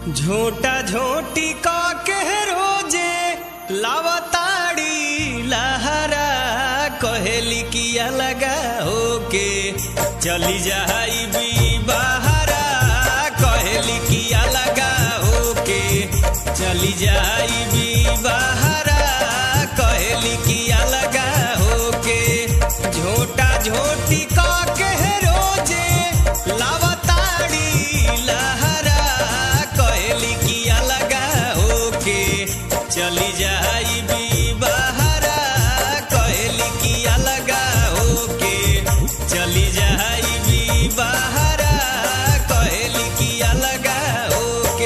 झोटा झोटी का के रोजे लावताड़ी लहरा कहेली किया लगा होके चली जाई भी बहरा कहेली किया लगा होके चली जाई भी बहरा कहेली किया लगा होके झोटा झोटी का के रोजे लावताड़ी लहरा कहेली किया लगा होके चली जाई भी बहरा कहेली किया लगा होके चली जाई भी बहरा कहेली किया लगा होके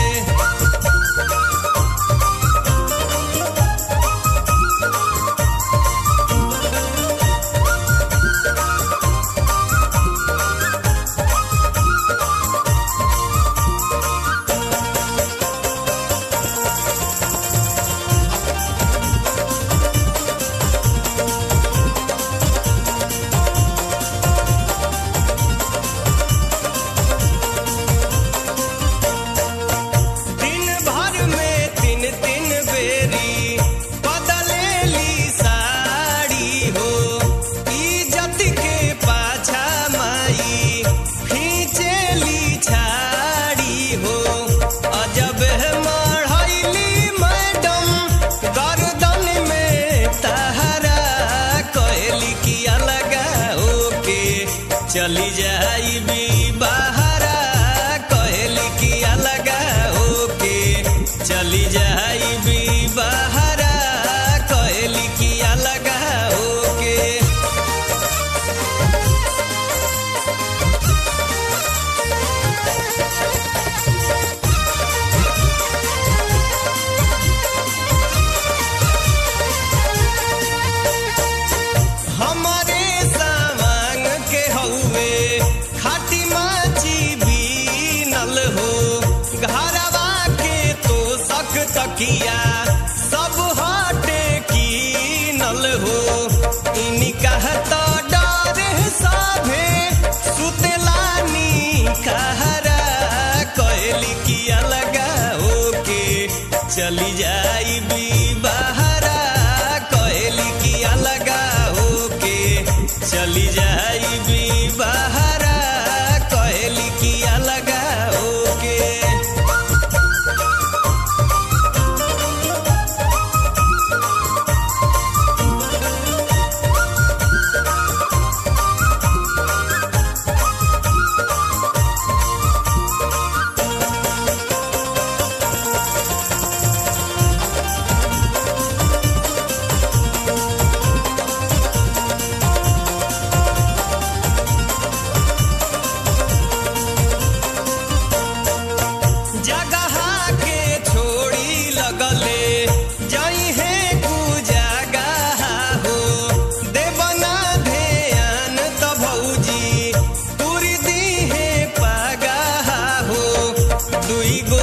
दिन भर में तीन तीन बेरी बदलेली साड़ी हो इज्जत के पाछा माई खींचेली छाड़ी हो अजब है मढ़ैली मैडम गर्दन में तहरा कहली किया लगा होके चली जाई भी बहरा कहली किया लगा होके चली जाई भी बहरा कहली किया लगा होके हमारे सामान के हउए खाटी माची बीनल हो घरवा के तो सक तकिया सब हटे कीनल हो इनी कहता डर साभे सुतलानी कहरा कहली किया लगा होके चली जाई भी बहरा कहली किया लगा होके चली जाई भी बहरा कहली किया लगा होके जगह के छोड़ी लगले जई है कुजगह हो देवना ध्यान त भौजी तुरी दी है पगह हो दुई गो